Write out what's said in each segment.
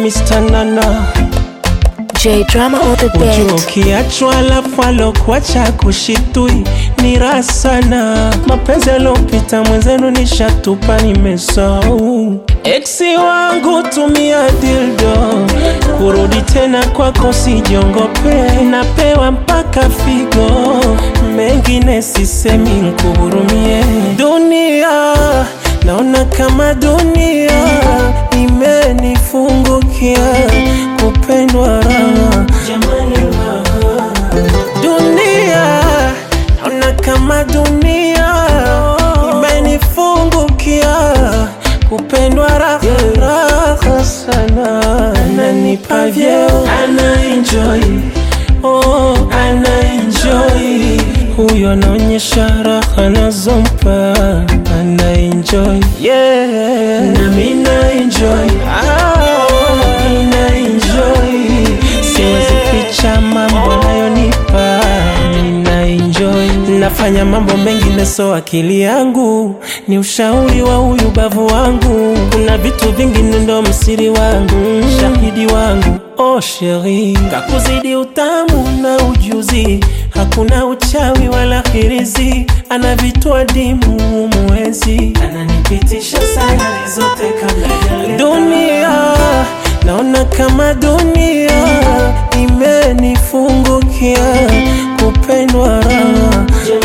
Mr. Nana J Drama on the Ujua beat. ukiachwa alafu alokuacha kushitui ni raha sana. Mapenzi alopita mwenzenu nishatupa, nimesahau. Eksi wangu tumia dildo kurudi tena kwako, sijiongope, napewa mpaka figo, mengine sisemi, nkuhurumie. Dunia naona kama dunia imenifungukia, kupendwa raha jamani, raha dunia naona kama dunia imenifungukia kupendwa raha raha sana ananipa vyeo ana enjoy oh ana enjoy huyo anaonyesha raha nazompa ana enjoy yeah nami na enjoy ah, na enjoy siwezi ficha mambo anayonipa nina enjoy nafanya mambo mengine so akili yangu ni ushauri wa huyu bavu wangu kuna vitu vingine ndo msiri wangu shahidi wangu oh sheri kakuzidi utamu na ujuzi hakuna uchawi wala hirizi ana vitu adimu mwezi ananipitisha sana zote kabla dunia naona kama dunia imenifungukia kupendwa raha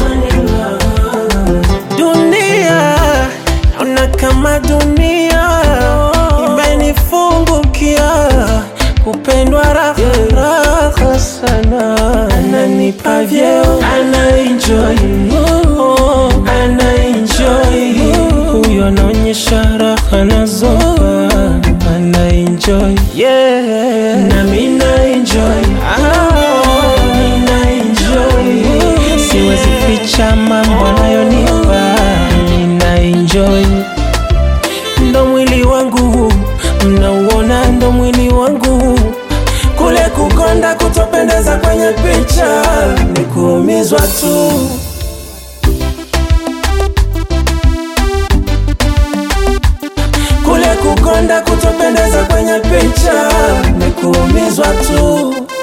dunia naona kama dunia imenifungukia kupendwa raha raha sana ananipa vyeo ana enjoy oh, ana enjoy huyo anaonyesha raha nazopa ana enjoy yeah nami na enjoy ah, nina enjoy siwezi ficha mambo anayonipa nina enjoy ndo mwili wangu mnauona ndo mwili wangu kule kukonda kutopendeza kwenye picha ni kuumizwa tu kule kukonda kutopendeza kwenye picha ni kuumizwa tu